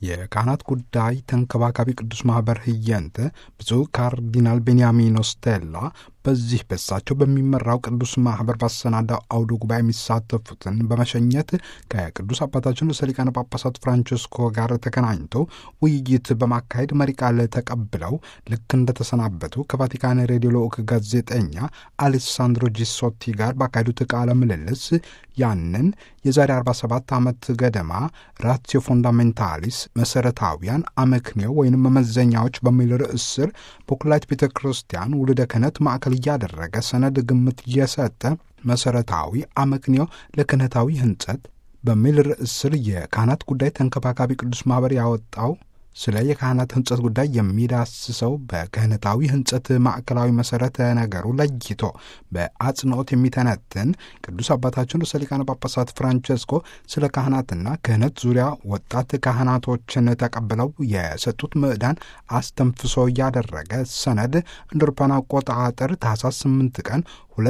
የካህናት ጉዳይ ተንከባካቢ ቅዱስ ማኅበር ህየንተ ብፁዕ ካርዲናል ቤንያሚኖ ስቴላ በዚህ በሳቸው በሚመራው ቅዱስ ማኅበር ባሰናዳው አውደ ጉባኤ የሚሳተፉትን በመሸኘት ከቅዱስ አባታችን ርዕሰ ሊቃነ ጳጳሳት ፍራንቸስኮ ጋር ተገናኝተው ውይይት በማካሄድ መሪ ቃል ተቀብለው ልክ እንደተሰናበቱ ከቫቲካን ሬዲዮ ልዑክ ጋዜጠኛ አሌሳንድሮ ጂሶቲ ጋር ባካሄዱት ቃለ ምልልስ ያንን የዛሬ 47 ዓመት ገደማ ራትዮ ፎንዳሜንታሊስ መሠረታዊያን አመክንዮ ወይም መመዘኛዎች በሚል ርዕስ ስር በኩላይት ቤተ ክርስቲያን ውልደ ክህነት ማዕከል እያደረገ ሰነድ ግምት እየሰጠ መሠረታዊ አመክንዮ ለክህነታዊ ህንጸት በሚል ርዕስ ስር የካህናት ጉዳይ ተንከባካቢ ቅዱስ ማኅበር ያወጣው ስለ የካህናት ህንጸት ጉዳይ የሚዳስሰው በክህነታዊ ህንጸት ማዕከላዊ መሠረተ ነገሩ ለይቶ በአጽንኦት የሚተነትን ቅዱስ አባታችን ርዕሰ ሊቃነ ጳጳሳት ፍራንቸስኮ ስለ ካህናትና ክህነት ዙሪያ ወጣት ካህናቶችን ተቀብለው የሰጡት ምዕዳን አስተንፍሶ እያደረገ ሰነድ እንደ አውሮፓውያን አቆጣጠር ታኅሳስ 8 ቀን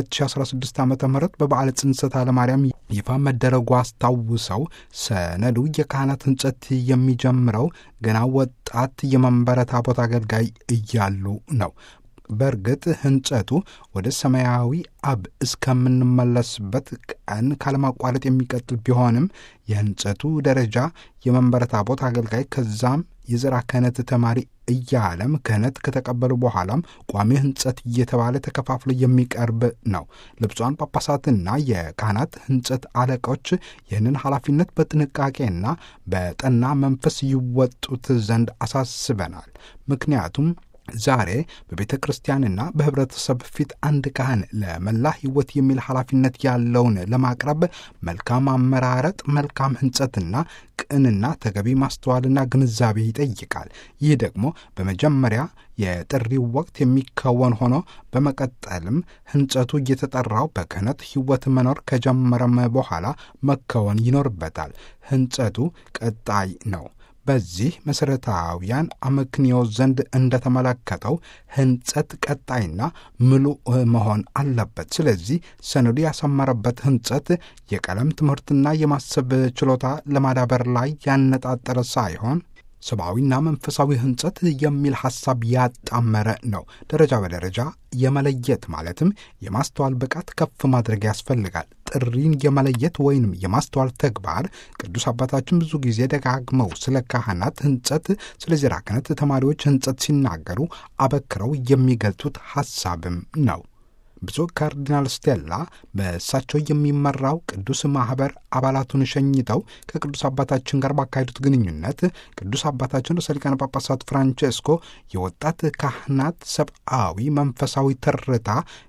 2016 ዓ ም በበዓለ ጽንሰተ ለማርያም ይፋ መደረጉ አስታውሰው ሰነዱ የካህናት ህንጸት የሚጀምረው ገና ወጣት የመንበረ ታቦት አገልጋይ እያሉ ነው። በእርግጥ ህንጸቱ ወደ ሰማያዊ አብ እስከምንመለስበት ቀን ካለማቋረጥ የሚቀጥል ቢሆንም የህንጸቱ ደረጃ የመንበረ ታቦት አገልጋይ ከዛም የዘራ ክህነት ተማሪ እያለም ክህነት ከተቀበሉ በኋላም ቋሚ ህንጸት እየተባለ ተከፋፍሎ የሚቀርብ ነው። ልብሷን ጳጳሳትና የካህናት ህንጸት አለቆች ይህንን ኃላፊነት በጥንቃቄና በጠና መንፈስ ይወጡት ዘንድ አሳስበናል። ምክንያቱም ዛሬ በቤተ ክርስቲያንና በህብረተሰብ ፊት አንድ ካህን ለመላ ህይወት የሚል ኃላፊነት ያለውን ለማቅረብ መልካም አመራረጥ፣ መልካም ህንጸትና ቅንና ተገቢ ማስተዋልና ግንዛቤ ይጠይቃል። ይህ ደግሞ በመጀመሪያ የጥሪው ወቅት የሚከወን ሆኖ በመቀጠልም ህንጸቱ እየተጠራው በክህነት ህይወት መኖር ከጀመረም በኋላ መከወን ይኖርበታል። ህንጸቱ ቀጣይ ነው። በዚህ መሠረታዊያን አመክንዮ ዘንድ እንደተመለከተው ህንጸት ቀጣይና ምሉእ መሆን አለበት። ስለዚህ ሰነዱ ያሰመረበት ህንጸት የቀለም ትምህርትና የማሰብ ችሎታ ለማዳበር ላይ ያነጣጠረ ሳይሆን ሰብአዊና መንፈሳዊ ህንጸት የሚል ሐሳብ ያጣመረ ነው። ደረጃ በደረጃ የመለየት ማለትም የማስተዋል ብቃት ከፍ ማድረግ ያስፈልጋል። ጥሪን የመለየት ወይንም የማስተዋል ተግባር ቅዱስ አባታችን ብዙ ጊዜ ደጋግመው ስለ ካህናት ህንጸት፣ ስለ ዜራ ክህነት ተማሪዎች ህንጸት ሲናገሩ አበክረው የሚገልጹት ሐሳብም ነው። ብፁዕ ካርዲናል ስቴላ በእሳቸው የሚመራው ቅዱስ ማኅበር አባላቱን ሸኝተው ከቅዱስ አባታችን ጋር ባካሄዱት ግንኙነት ቅዱስ አባታችን ርዕሰ ሊቃነ ጳጳሳት ፍራንቼስኮ የወጣት ካህናት ሰብአዊ መንፈሳዊ ትርታ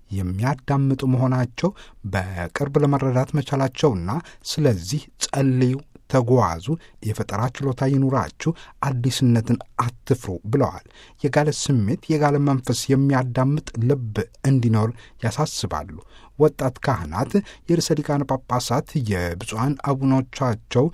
የሚያዳምጡ መሆናቸው በቅርብ ለመረዳት መቻላቸውና ስለዚህ ጸልዩ ተጓዙ፣ የፈጠራ ችሎታ ይኑራችሁ፣ አዲስነትን አትፍሩ ብለዋል። የጋለ ስሜት የጋለ መንፈስ የሚያዳምጥ ልብ እንዲኖር ያሳስባሉ። ወጣት ካህናት የርዕሰ ሊቃነ ጳጳሳት የብፁዓን አቡኖቻቸው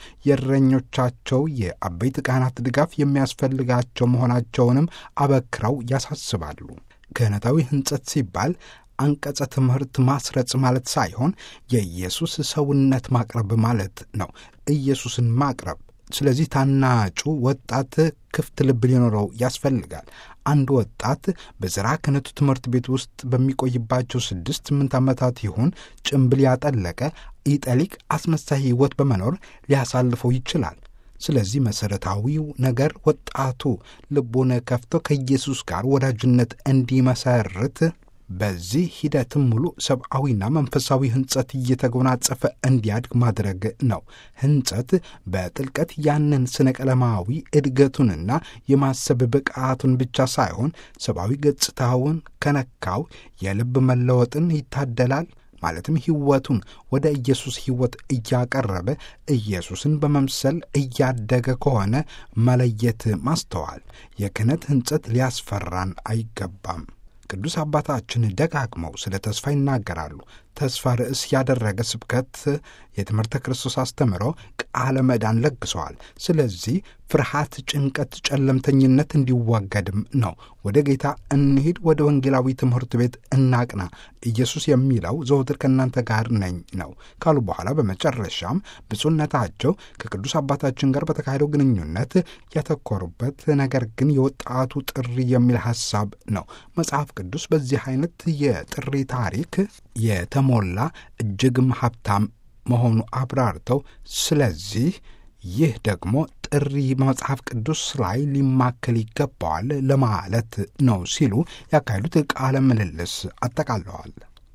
የእረኞቻቸው የአበይት ካህናት ድጋፍ የሚያስፈልጋቸው መሆናቸውንም አበክረው ያሳስባሉ። ክህነታዊ ህንጸት ሲባል አንቀጸ ትምህርት ማስረጽ ማለት ሳይሆን የኢየሱስ ሰውነት ማቅረብ ማለት ነው። ኢየሱስን ማቅረብ። ስለዚህ ታናጩ ወጣት ክፍት ልብ ሊኖረው ያስፈልጋል። አንድ ወጣት በዘራ ክህነቱ ትምህርት ቤት ውስጥ በሚቆይባቸው ስድስት ስምንት ዓመታት ይሁን ጭምብል ያጠለቀ ኢጠሊቅ አስመሳይ ሕይወት በመኖር ሊያሳልፈው ይችላል። ስለዚህ መሠረታዊው ነገር ወጣቱ ልቡን ከፍቶ ከኢየሱስ ጋር ወዳጅነት እንዲመሰርት በዚህ ሂደትም ሙሉ ሰብአዊና መንፈሳዊ ህንጸት እየተጎናጸፈ እንዲያድግ ማድረግ ነው። ህንጸት በጥልቀት ያንን ስነ ቀለማዊ እድገቱንና የማሰብ ብቃቱን ብቻ ሳይሆን ሰብአዊ ገጽታውን ከነካው የልብ መለወጥን ይታደላል። ማለትም ህይወቱን ወደ ኢየሱስ ህይወት እያቀረበ ኢየሱስን በመምሰል እያደገ ከሆነ መለየት ማስተዋል። የክህነት ህንጸት ሊያስፈራን አይገባም። ቅዱስ አባታችን ደጋግመው ስለ ተስፋ ይናገራሉ። ተስፋ ርዕስ ያደረገ ስብከት የትምህርተ ክርስቶስ አስተምሮ ቃለ መዳን ለግሰዋል። ስለዚህ ፍርሃት፣ ጭንቀት፣ ጨለምተኝነት እንዲዋገድም ነው። ወደ ጌታ እንሂድ፣ ወደ ወንጌላዊ ትምህርት ቤት እናቅና፣ ኢየሱስ የሚለው ዘወትር ከእናንተ ጋር ነኝ ነው ካሉ በኋላ በመጨረሻም ብፁዕነታቸው ከቅዱስ አባታችን ጋር በተካሄደው ግንኙነት ያተኮሩበት ነገር ግን የወጣቱ ጥሪ የሚል ሐሳብ ነው። መጽሐፍ ቅዱስ በዚህ አይነት የጥሪ ታሪክ የተሞላ እጅግም ሀብታም መሆኑ አብራርተው ስለዚህ ይህ ደግሞ ጥሪ በመጽሐፍ ቅዱስ ላይ ሊማከል ይገባዋል ለማለት ነው ሲሉ ያካሄዱት ቃለ ምልልስ አጠቃለዋል።